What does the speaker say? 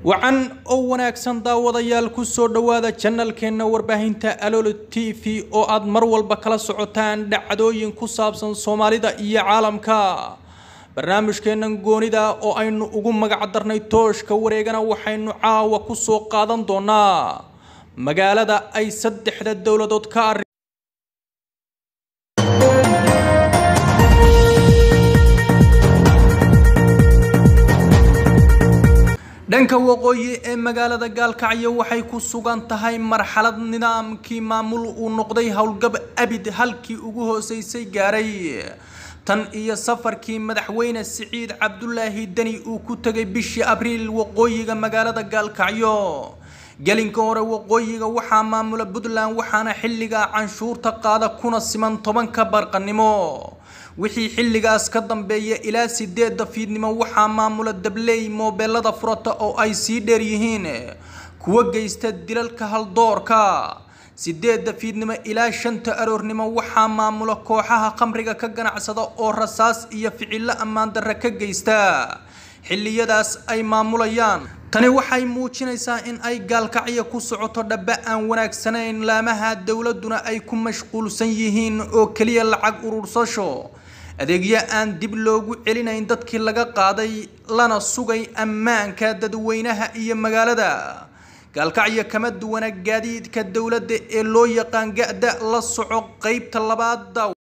wacan oo wanaagsan daawadayaal ku soo dhowaada janalkeenna warbaahinta aloolo t v oo aad mar walba kala socotaan dhacdooyin ku saabsan soomaalida iyo caalamka barnaamijkeennan goonida oo aynu ugu magac darnay tooshka wareegana waxaynu caawa ku soo qaadan doonaa magaalada ay saddexda dowladood ka arri dhanka waqooyi ee magaalada gaalkacyo waxay ku sugan tahay marxalad nidaamkii maamul uu noqday howlgab abid halkii ugu hooseysay gaaray tan iyo safarkii madaxweyne siciid cabdulaahi deni uu ku tegay bishii abriil waqooyiga magaalada gaalkacyo gelinka hore waqooyiga waxaa maamula puntland waxaana xilligaa canshuurta qaada kuna siman tobanka barqanimo wixii xilligaas ka dambeeya ilaa sideedda fiidnimo waxaa maamula dabley moobeelada furata oo ay sii dheer yihiin kuwa geysta dilalka haldoorka sideedda fiidnimo ilaa shanta aroornimo waxaa maamula kooxaha khamriga ka ganacsada oo rasaas iyo ficilo ammaan darre ka geysta xilliyadaas ay maamulayaan tani waxay muujinaysaa in ay gaalkacyo ku socoto dhaba aan wanaagsanayn laamaha dowladuna ay ku mashquulsan yihiin oo keliya lacag urursasho adeegyo aan dib loogu celinayn dadkii laga qaaday lana sugay ammaanka dadweynaha iyo magaalada gaalkacyo kama duwana gaadiidka dowladda ee loo yaqaan ga-da la soco qeybta labaad